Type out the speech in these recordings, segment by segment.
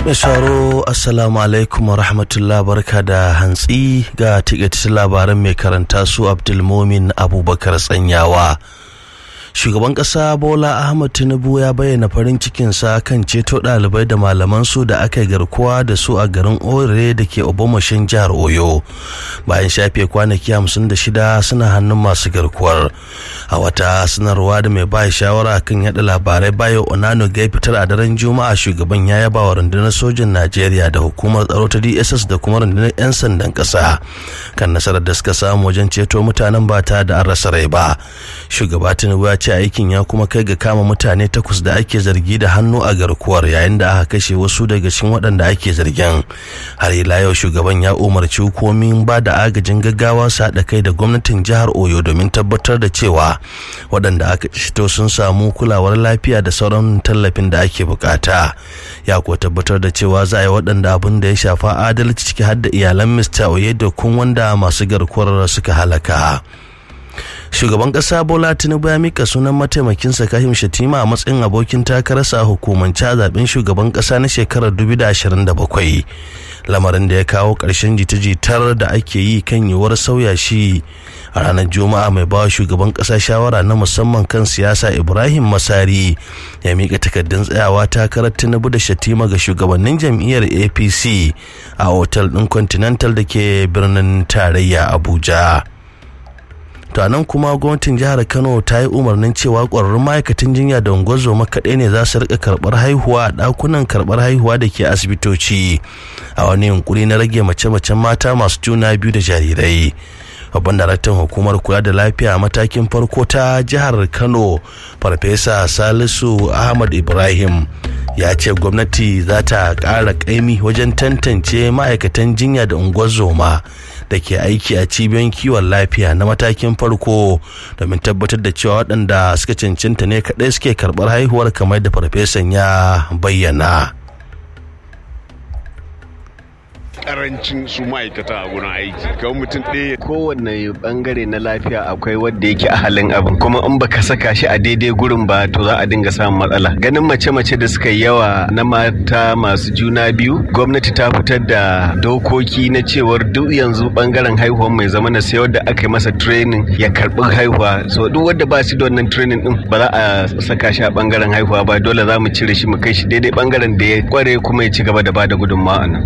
mai sauro assalamu alaikum wa rahmatullah barka da hantsi ga tikaitattun labaran mai karanta su abdulmomin abubakar tsanyawa shugaban kasa bola ahmad tinubu ya bayyana farin cikinsa kan ceto ɗalibai da malaman su da aka garkuwa da su a garin ore da ke obomashin jihar oyo bayan shafe kwanaki 56 suna hannun masu garkuwar a wata sanarwa da mai ba shawara kan yada labarai bayo onano ga fitar a daren juma'a shugaban ya yaba wa rundunar sojin najeriya da hukumar tsaro ta dss da kuma rundunar 'yan sandan kasa kan nasarar da suka samu wajen ceto mutanen ba ta da an rasa rai ba shugaba tinubu ya ce aikin ya kuma kai ga kama mutane takwas da ake zargi da hannu a garkuwar yayin da aka kashe wasu daga cikin waɗanda ake zargin har ila yau shugaban ya umarci hukumomin ba da agajin gaggawa su haɗa kai da gwamnatin jihar oyo domin tabbatar da cewa waɗanda aka shito sun samu kulawar lafiya da sauran tallafin da ake bukata ya kuwa tabbatar da cewa za a yi waɗanda abin da ya shafa adalci ciki har da iyalan mr oyedokun wanda masu garkuwar suka halaka shugaban kasa bola tinubu ya mika sunan mataimakinsa kahim shatima a matsayin abokin takararsa a hukumance a zaben shugaban kasa na shekarar 2027 lamarin da ya kawo ƙarshen jita-jitar da ake yi kan yiwuwar sauya shi a ranar juma'a mai bawa shugaban kasa shawara na musamman kan siyasa ibrahim masari ya mika takardun tsayawa takarar tinubu da shatima ga shugabannin jam'iyyar apc a otal ɗin continental da ke birnin tarayya abuja to nan kuma gwamnatin jihar kano ta yi umarnin cewa ƙwararrun ma'aikatan jinya da ungozoma kaɗai ne za su rika karɓar haihuwa a ɗakunan karɓar haihuwa da ke asibitoci a wani yunkuri na rage mace-macen mata masu juna biyu da jarirai babban daraktan hukumar kula da lafiya a matakin farko ta jihar kano farfesa salisu ahmad ibrahim ya ce gwamnati za ta ƙara ƙaimi wajen tantance ma'aikatan jinya da unguwar da ke aiki a cibiyoyin kiwon lafiya na matakin farko domin tabbatar da cewa waɗanda suka cancanta ne kaɗai suke karɓar haihuwar kamar da farfesan ya bayyana. karancin su ma'aikata a gurin aiki kawai mutum ɗaya kowanne bangare na lafiya akwai wanda yake a halin abin kuma in baka saka shi a daidai gurin ba to za a dinga samun matsala ganin mace-mace da suka yawa na mata masu juna biyu gwamnati ta fitar da dokoki na cewar duk yanzu bangaren haihuwa mai zama na sai wadda aka yi masa training ya karbi haihuwa so duk wanda ba shi da wannan training din ba za a saka shi a bangaren haihuwa ba dole za mu cire shi mu kai shi daidai bangaren da ya kware kuma ya ci gaba da bada gudunmawa nan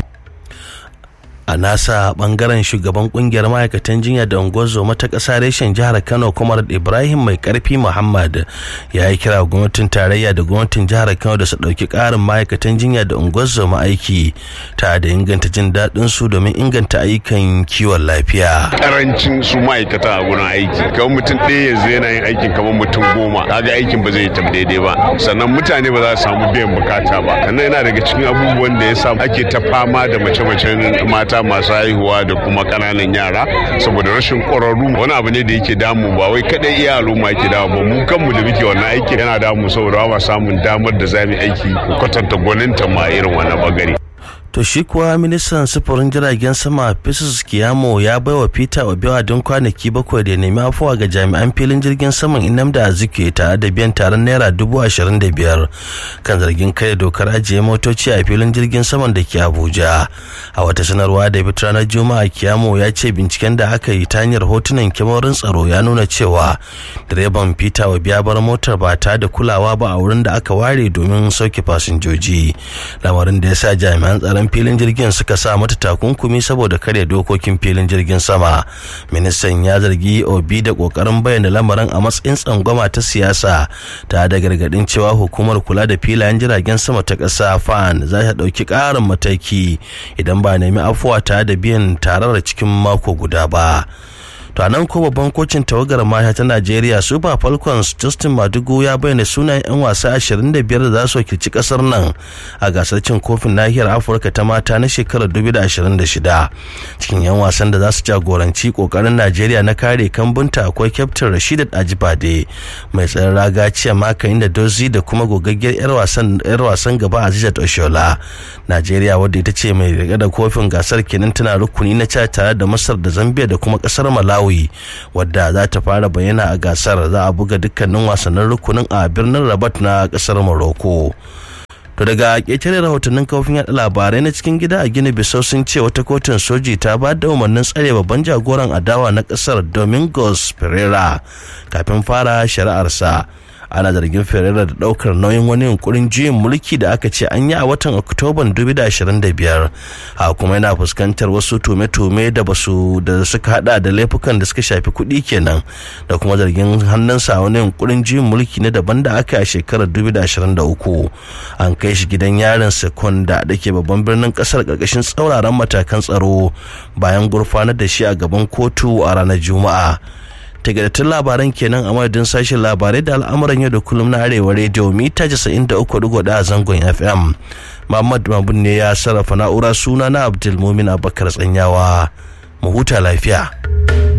a nasa bangaren shugaban kungiyar ma'aikatan jinya da unguwar ta ƙasa reshen jihar kano kuma ibrahim mai karfi muhammad ya yi kira gwamnatin tarayya da gwamnatin jihar kano da su ɗauki ƙarin ma'aikatan jinya da unguwar aiki ta da inganta jin daɗin su domin inganta ayyukan kiwon lafiya karancin su ma'aikata a gurin aiki kawai mutum ɗaya yanzu yana yin aikin kamar mutum goma kaga aikin ba zai tafi daidai ba sannan mutane ba za su samu biyan bukata ba sannan yana daga cikin abubuwan da ya sa ake ta fama da mace-macen mata mata masu haihuwa da kuma kananan yara saboda rashin ƙwararru wani abu ne da yake damu ba wai kadai iya al'umma ke damu ba mu kanmu da muke wannan aiki yana damu saboda ba samun damar da za mu aiki ko kwatanta gwaninta ma irin wannan bagare to shi kuwa ministan sufurin jiragen sama Festus Kiyamo ya bai wa Peter Obiwa don kwanaki bakwai da nemi afuwa ga jami'an filin jirgin saman Inamda Azikiwe tare da biyan taron naira dubu ashirin da biyar kan zargin kai dokar ajiye motoci a filin jirgin saman da ke Abuja. A wata sanarwa da bit ranar Juma'a Kiyamo ya ce binciken da aka yi ta hanyar hotunan kyamarin tsaro ya nuna cewa direban Peter Obiya bar motar ba ta da kulawa ba a wurin da aka ware domin sauke fasinjoji. Lamarin da ya sa jami'an tsaron filin jirgin suka sa mata takunkumi saboda karya dokokin filin jirgin sama ministan ya zargi obi da kokarin bayyana lamarin a matsayin tsangwama ta siyasa ta da gargadin cewa hukumar kula da filayen jiragen sama ta ƙasa fan za ta ɗauki ƙarin mataki idan ba nemi afuwa ta da biyan tarar cikin mako guda ba to nan ko babban kocin tawagar mata ta Najeriya Super Falcons Justin Madugu ya bayyana sunayen 'yan wasa 25 da za su wakilci kasar nan a gasar cin kofin nahiyar Afirka ta mata na shekarar 2026 cikin 'yan wasan da za su jagoranci kokarin Najeriya na kare kambunta akwai kyaftin Rashidat Ajibade mai tsaron raga ciya makayin da Dozi da kuma gogaggiyar 'yar wasan yar wasan gaba Azizat Oshola Najeriya wadda ita ce mai riga da kofin gasar kenan tana rukuni na ca tare da Masar da Zambia da kuma kasar Malawi Malawi wadda za ta fara bayyana a gasar za a buga dukkanin wasannin rukunin a birnin Rabat na kasar Morocco. to daga ƙetare rahotannin kafofin yaɗa labarai na cikin gida a gini bisau sun ce wata kotun soji ta ba da umarnin tsare babban jagoran adawa na ƙasar domingos pereira kafin fara shari'arsa ana zargin ferreira da daukar nauyin wani yunkurin juyin mulki da aka ce an yi a watan oktoban 2025 a kuma yana fuskantar wasu tume-tume da basu da suka hada da laifukan da suka shafi kuɗi kenan da kuma zargin hannunsa wani yunkurin juyin mulki na daban da aka yi a shekarar 2023 an kai shi gidan yarin sekonda da ke babban birnin kasar karkashin tsauraran matakan tsaro bayan gurfanar da shi a gaban kotu a ranar juma'a tagadattun labaran kenan a madadin sashen labarai da al'amuran yau da kullum na arewa rediyo mita 93.1 a zangon fm muhammad mabun ne ya sarrafa na'ura suna na abdulmumin abakar tsanyawa mu huta lafiya